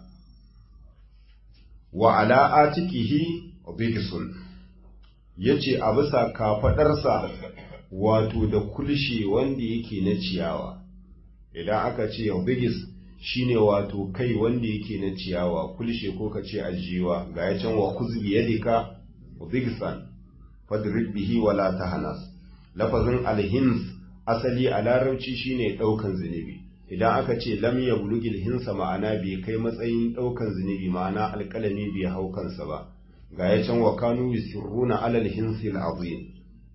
[SPEAKER 1] wa ala atikihi bigisun yace a bisa kafadarsa wato da kulshi wanda yake na ciyawa idan aka ce bigis shine wato kai wanda yake na ciyawa kulshe ko ka ce ajiwa ga ya can wa kuzbi yadika bigsan fadrib bihi wala tahanas lafazin alhins asali a larabci shine daukan zunubi idan aka ce lam yablugil hinsa ma'ana bai kai matsayin daukan zunubi ma'ana alkalami bai hau kansa ba ga ya can wa kanu yusirruna alal hinsi al'azim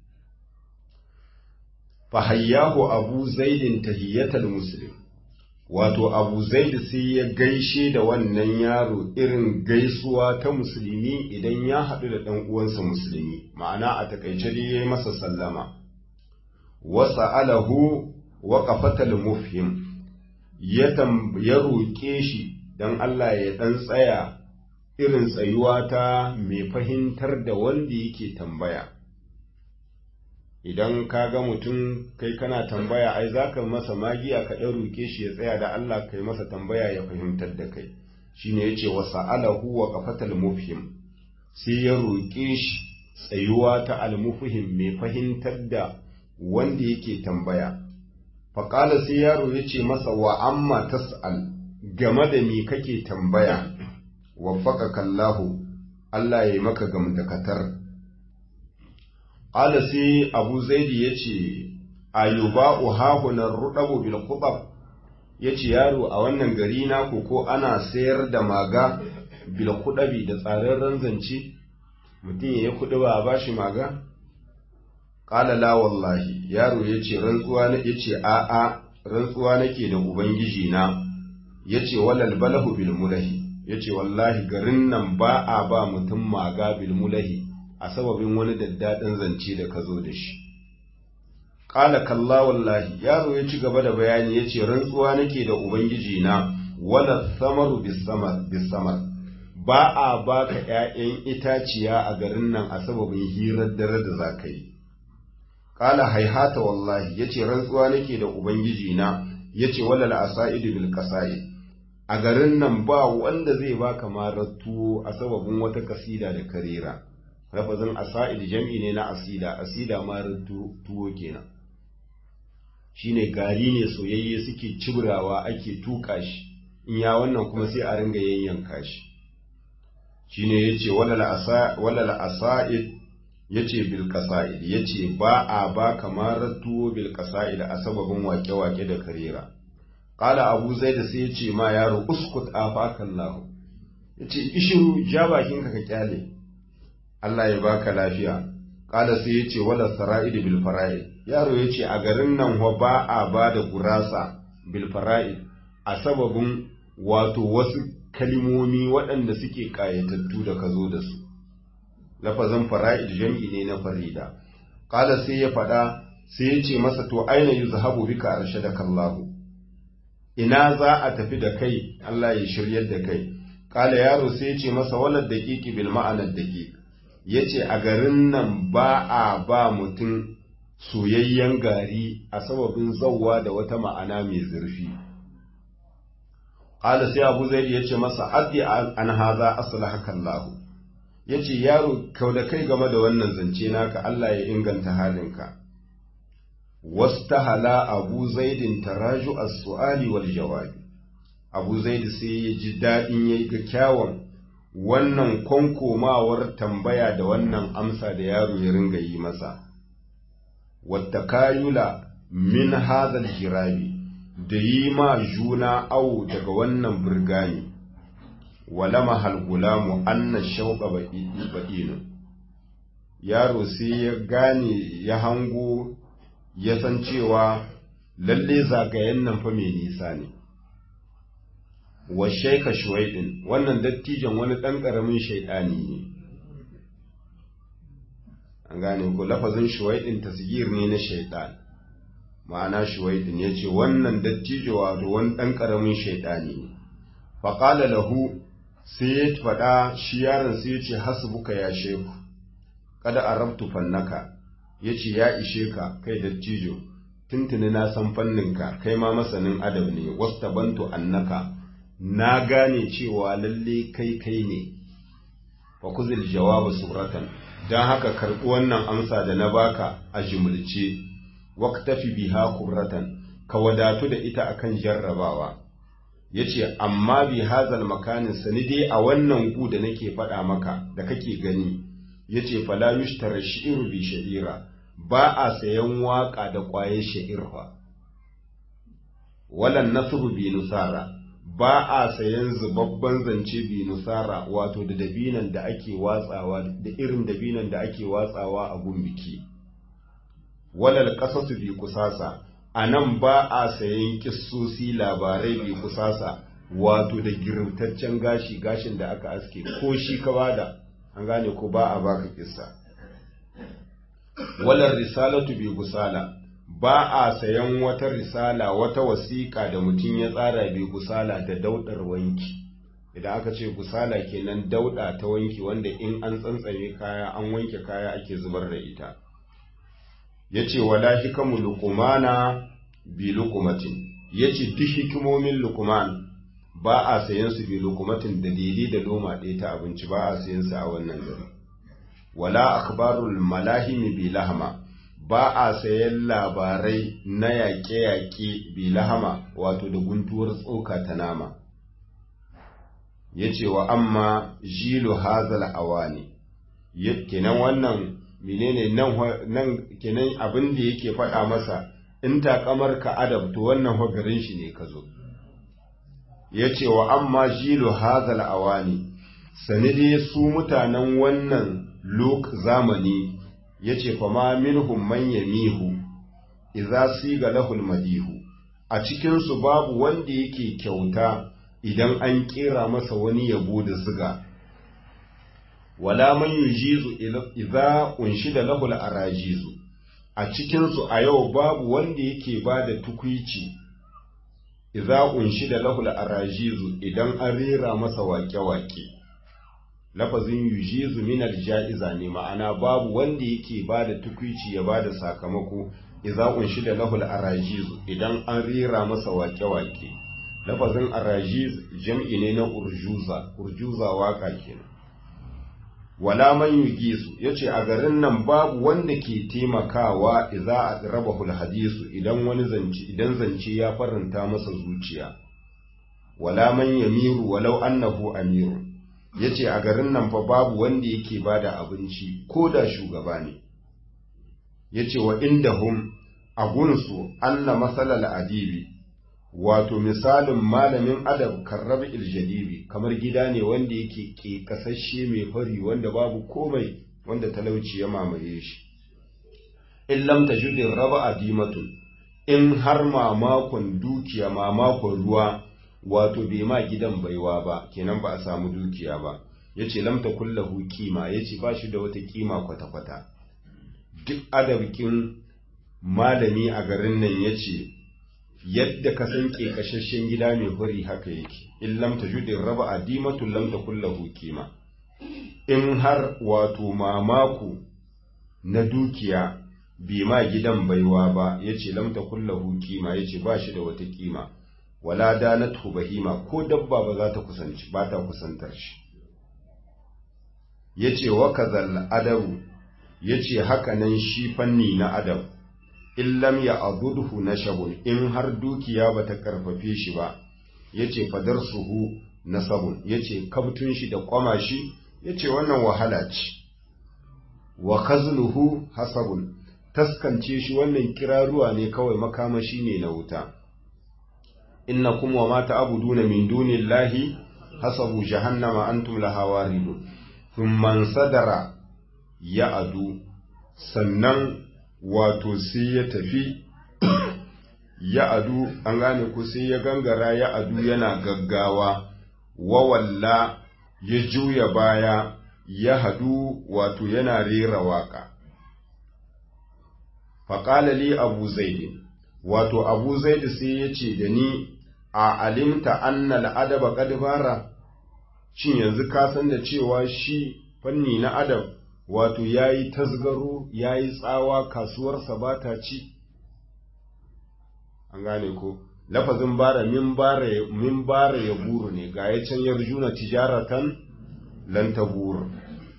[SPEAKER 1] fa hayyahu abu zaidin tahiyatal muslim wato abu zaid sai ya gaishe da wannan yaro irin gaisuwa ta musulmi idan ya haɗu da ɗan uwansa musulmi ma'ana a takaice dai ya yi masa sallama wasa alahu wa qafatal mufhim ya ya roƙe shi dan Allah ya ɗan tsaya irin tsayuwa ta mai fahimtar da wanda yake tambaya idan ka ga mutum kai kana tambaya ai za ka masa magiya ka ɗan roke shi ya tsaya da Allah kai masa tambaya ya fahimtar da kai shine yace wa sa'alahu wa qafatal mufhim sai ya roke shi tsayuwa ta almufhim mai fahimtar da wanda yake tambaya faƙala sai yaro yace masa wa amma tas'al game da me kake tambaya waffaqaka Allahu Allah ya yi maka gamdakatar Ƙala sai Abu Zaidi ya ce, Ayuba uhahunan ruɗabu bil kubab ya ce yaro a wannan gari naku ko ana sayar da maga bil kuɗabi da tsararren zance, mutum ya yi kuɗi ba a ba shi maga? Ƙala la wallahi, yaro ya ce rantsuwa na ya ce a'a rantsuwa nake da Ubangiji na, ya ce walal balahu bil mulahi, ya ce wallahi garin nan ba a ba mutum maga bil mulahi. a sababin wani daddaɗin zance da ka zo da shi. ƙala kalla wallahi yaro ya ci gaba da bayani ya ce rantsuwa nake da ubangiji na wala samaru bisamar ba a baka ‘ya'yan itaciya a garin nan a sababin hirar dare da za ka yi ƙala haihata wallahi ya ce rantsuwa nake da ubangiji na ya ce wala la'asa'idu bil ƙasa'i a garin nan ba wanda zai baka marar tuwo a sababin wata kasida da karera lafazin asa'id jam'i ne na asida asida marar tuwo kenan shine gari ne soyayye suke cibrawa ake tuka shi in ya wannan kuma sai a ringa yayyanka shi shine yace walal asa'id yace bil qasa'id yace ba a ba kamar tuwo bil qasa'id a sababin wake-wake da karera qala abu zaid sai yace ma yaro uskut afakallahu yace ishiru ja bakinka ka kyale Allah ya baka lafiya qala sai yace wala sara'id bil fara'id yaro yace a garin nan wa ba a ba da gurasa bil fara'id a sababin wato wasu kalimomi waɗanda suke ƙayatattu da ka zo da su lafazin fara'id jam'i ne na farida ƙala sai ya faɗa sai ya ce masa to aina yi zahabu bika arshe da kallahu ina za a tafi da kai Allah ya shiryar da kai ƙala yaro sai ya ce masa walar daƙiƙi bil ma'anar daƙiƙ ya ce a garin nan ba a ba mutum soyayyen gari a sababin zauwa da wata ma'ana mai zurfi Ƙala sai Abu Zaid ya ce masa addi an haza aslahaka Allah. Ya ce yaro kau da kai game da wannan zance naka Allah ya inganta halinka. Wastahala Abu Zaidin taraju as-su'ali wal jawabi. Abu Zaid sai ya ji daɗin yayi ga kyawun wannan konkomawar tambaya da wannan amsa da yaro ya ringa yi masa. Wattakayula min hadha jirabi da yi ma juna awo daga wannan birgani, walama halgulamu anna shauƙa baɗinu. Yaro sai ya gane ya hango ya san cewa lalle zagayen nan fa mai nisa ne. Wa shaika shuwaidin wannan dattijan wani ɗan ƙaramin shaiɗani ne. An gane ko lafazin shuwaidin tasgir ne na shaiɗani. ma'ana shuwaidin ya ce wannan dattijo wato wani ɗan ƙaramin shaiɗani ne faƙala lahu sai ya faɗa shi yaron sai ya ce hasbuka ya sheku kada a rabtu fannaka ya ce ya ishe ka kai dattijo tuntuni na san fanninka kai ma masanin adab ne wasta bantu annaka na gane cewa lalle kai kai ne fa kuzil jawabu suratan don haka karɓi wannan amsa da na baka a jumulce waktafi biha kurratan ka wadatu da ita akan jarrabawa yace amma bi hazal makanin sani dai a wannan gu da nake faɗa maka da kake gani yace fala yushtara shi'ru bi sha'ira ba a sayan waka da ƙwayar sha'ir fa walan nasru bi nusara ba a sayan zubabban zance bi nusara wato da dabinan da ake watsawa da irin dabinan da ake watsawa a gumbiki walal qasasu bi kusasa anan ba a sayan kissosi labarai bi kusasa wato da girtaccen gashi gashin da aka aske ko shi ka bada an gane ko ba a baka kissa walal risalatu bi gusala ba a sayan wata risala wata wasiƙa da mutum ya tsara bi gusala da daudar wanki idan aka ce gusala kenan dauda ta wanki wanda in an tsantsame kaya an wanke kaya ake zubar da ita ya ce wala hikamu lukumana bi lukumatin ya ce duk hikimomin lukuman ba a sayan su bi lukumatin da daidai da loma ɗaya ta abinci ba a sayan su a wannan gari wala akbarul malahimi bi lahama ba a sayan labarai na yaƙe-yaƙe bi lahama wato da guntuwar tsoka ta nama ya ce wa amma jilu hazal awani kenan wannan menene nan kenan abin da yake faɗa masa in takamar ka adab to wannan garin shi ne ka zo ya ce wa amma jilu hazal awani sani dai su mutanen wannan lok zamani ya ce fa ma minhum man yamihu idza siga lahul madihu a cikinsu babu wanda yake kyauta idan an kera masa wani yabo da ziga wala man yujizu idza unshida lahu al-arajizu a cikinsu a yau babu wanda yake ba da tukwici idza unshi da lahul arajizu idan an rera masa waƙe-waƙe lafazin yujizu min aljaiza ne ma'ana babu wanda yake ba da tukwici ya ba da sakamako idza unshi da lahul arajizu idan an rera masa waƙe-waƙe lafazin arajiz jam'i ne na urjuza urjuza waka kenan wala man yugisu yace a garin nan babu wanda ke taimakawa idza rabahu hadisu idan wani zance idan zance ya faranta masa zuciya wala man yamiru walau annahu amiru yace a garin nan fa babu wanda yake bada abinci ko da shugaba ne yace wa indahum agunsu anna masalal adibi wato misalin malamin adab karrab iljadibi kamar gida ne wanda yake ke kasashe mai fari wanda babu komai wanda talauci ya mamaye shi in lam tajudin raba adimatun in har mamakon dukiya mamakon ruwa wato bai ma gidan baiwa ba kenan ba a samu dukiya ba yace lam takullahu kima yace ba shi da wata kima kwata-kwata duk adabkin malami a garin nan yace yadda ka san kashashen gida mai huri haka yake in lam tajudin raba adimatu lam takullahu kima in har wato mamaku na dukiya bai ma gidan baiwa ba yace lam takullahu kima yace ba shi da wata kima wala danatu bahima ko dabba ba za ta kusanci ba ta kusantar shi yace wa kazal adabu yace haka nan shi fanni na adab in lam ya adudhu nashabun in har dukiya bata karfafe shi ba yace fadarsuhu nasabun yace kabtun shi da kwama shi yace wannan wahala ce wa khazluhu hasabun taskance shi wannan kiraruwa ne kawai makamashi ne na wuta innakum wa ma ta'buduna min dunillahi hasabu jahannama antum laha waridun thumma sadara ya adu sannan wato sai ya tafi ya adu an gane ku sai ya gangara ya adu yana gaggawa wawalla ya juya baya ya hadu wato yana rera waka faƙala li abu zaidi wato abu zaidi sai ya ce da ni a alimta annal adaba kadbara shin yanzu ka san da cewa shi fanni na adab wato ya yi tasgaro ya yi tsawa kasuwarsa ba ta ci an gane ko lafazin bara min bara ya buru ne ga ya can yarjuna tijaratan lan ta buru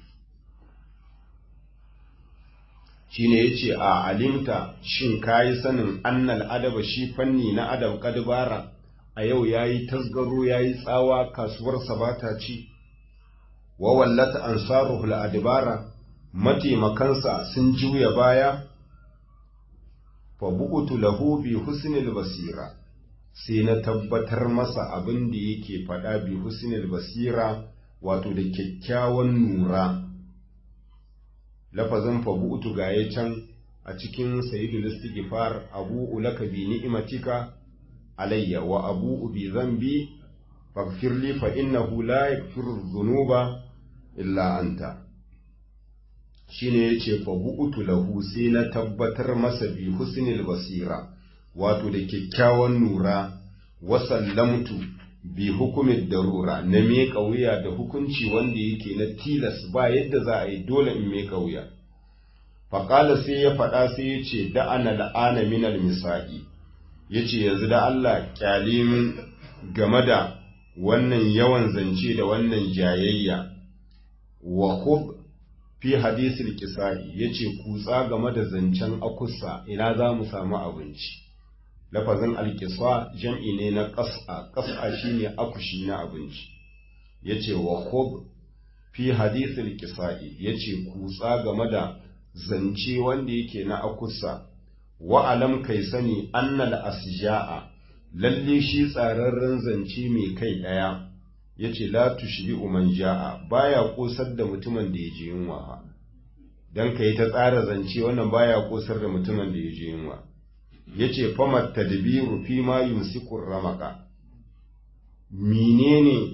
[SPEAKER 1] shi ne ya ce a alimta shin ka yi sanin annal adaba shi fanni na adab kadbara a yau ya yi tasgaro ya yi tsawa kasuwarsa ba ta ci wa wallata ansaruhul adibara mataimakansa sun juya baya fa bu'utu lahu bi husnil basira sai na tabbatar masa abin da yake faɗa bi husnil basira wato da kyakkyawan nura lafazin fa bu'utu gaye can a cikin sayyidul istighfar abu ulaka bi ni'matika alayya wa abu bi zambi faghfir li fa innahu la yaghfiru dhunuba illa anta shine yace fa bu'utu lahu sai na tabbatar masa bi husnil basira wato da kyakkyawan nura wa sallamtu bi hukumin darura na miƙa wuya da hukunci wanda yake na tilas ba yadda za a yi dole in miƙa wuya faƙala sai ya faɗa sai ya ce da'ana la'ana minal misa'i ya ce yanzu da Allah ƙyale min game da wannan yawan zance da wannan jayayya wa hub fi hadisul kisa'i ya ce kutsa game da zancen akusa ina za mu samu abinci lafazin alkiswa jam'i ne na ƙas'a ƙas'a shine akushi na abinci ya ce wa hub fi hadisul kisa'i ya ce kutsa game da zance wanda yake na akusa wa alam kai sani annal asja'a lalle shi tsararren zance mai kai ɗaya ya ce la tushbi man ja'a baya kosar da mutumin da ya je yunwa dan ka yi ta tsara zance wannan baya kosar da mutumin da ya je yunwa ya ce famar tadbiru fi ma yumsikur ramaka menene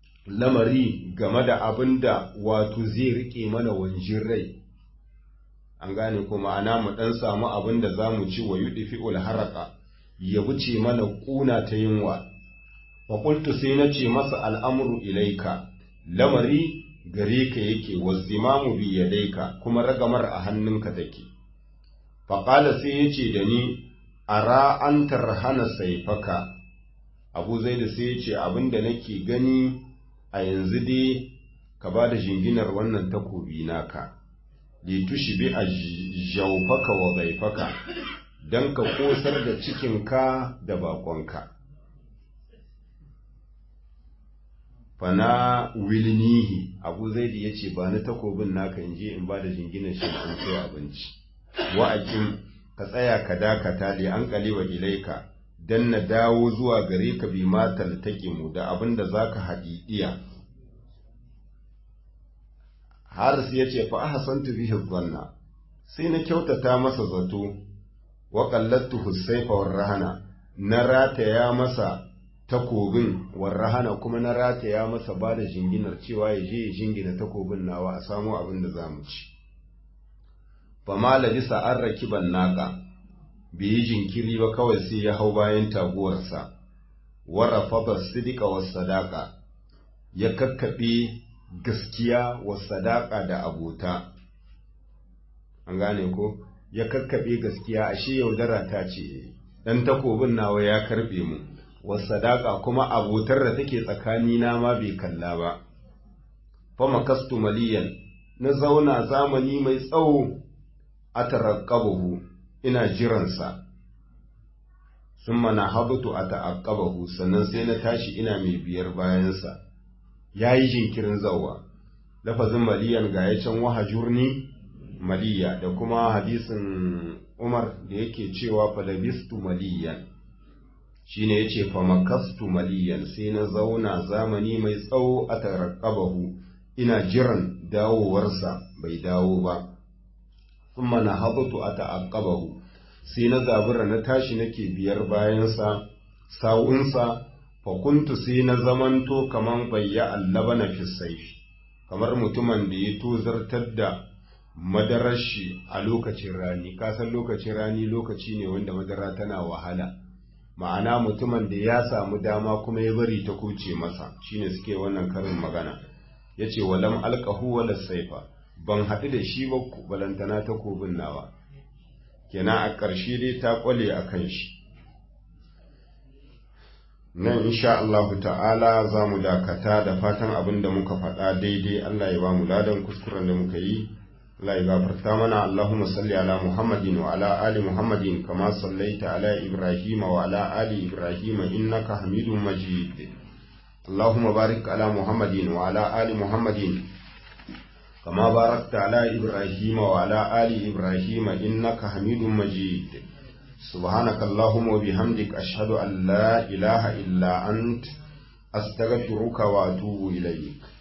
[SPEAKER 1] lamari game da abin da wato zai rike mana wanjin rai an gane ko ma'ana mu ɗan samu abin da za mu ci wa yuɗi fi'ul haraka ya wuce mana ƙuna ta yunwa wa qultu sai na ce masa al'amru ilaika lamari gare ka yake wazimamu bi yadaika kuma ragamar a hannunka take faƙala sai ya ce da ni ara an tarhana saifaka abu zai da sai ya ce abin da nake gani a yanzu dai ka ba da jinginar wannan takobi naka litushi bi a jaufaka wa zaifaka don ka kosar da cikinka da bakonka fana wilnihi abu zaidi ya ce ba ni takobin naka in je in ba da jinginar shi an sai abinci wa'akin ka tsaya ka dakata li an kaliwa ilaika dan na dawo zuwa gare ka bi matal mu da abin da zaka haɗiɗiya Haris ya ce fa ahsantu bihi dhanna sai na kyautata masa zato wa qallattu husayfa war rahana na rataya masa takobin war rahana kuma na rataya masa ba da jinginar cewa ya je ya jingina takobin nawa a samu abin da zamu ci fa ma labisa an rakiban naka bai yi jinkiri ba kawai sai ya hau bayan taguwarsa warafa ba sidika wa sadaka ya kakkaɓe gaskiya wa sadaka da abota an gane ko ya kakkaɓe gaskiya ashe yaudara ta ce ɗan takobin nawa ya karɓe mu wa sadaka kuma abotar da take tsakani na ma bai kalla ba fa makastu maliyan na zauna zamani mai tsawo a tarakkabahu ina jiransa sun mana habutu a ta'aqqabahu sannan sai na tashi ina mai biyar bayansa ya yi jinkirin zauwa lafazin maliyan ga ya can wahajurni maliya da kuma hadisin umar da yake cewa falabistu maliyan shine yace fa makastu maliyan sai na zauna zamani mai tsawo a tarakkabahu ina jiran dawowarsa bai dawo ba kuma na habatu a ta'aqqabahu sai na zabura na tashi nake biyar bayansa sawunsa fa kuntu sai na zamanto kaman bayya allaba na fisaifi kamar mutumin da ya tozartar da madarar shi a lokacin rani kasan lokacin rani lokaci ne wanda madara tana wahala ma'ana mutumin da ya samu dama kuma ya bari ta kuce masa shine suke wannan karin magana yace walam alqahu wala saifa ban haɗu da shi ba balantana ta kobin nawa kenan a ƙarshe dai ta ƙwale a kan shi nan insha Allahu ta'ala za mu dakata da fatan abin da muka faɗa daidai Allah ya ba mu ladan kuskuren da muka yi Allah ya gafarta mana Allahumma salli ala Muhammadin wa ala ali Muhammadin kama sallaita ala Ibrahim wa ala ali Ibrahim innaka Hamidum Majid Allahumma barik ala Muhammadin wa ala ali Muhammadin كما باركت على إبراهيم وعلى آل إبراهيم إنك حميد مجيد سبحانك اللهم وبحمدك أشهد أن لا إله إلا أنت أستغفرك وأتوب إليك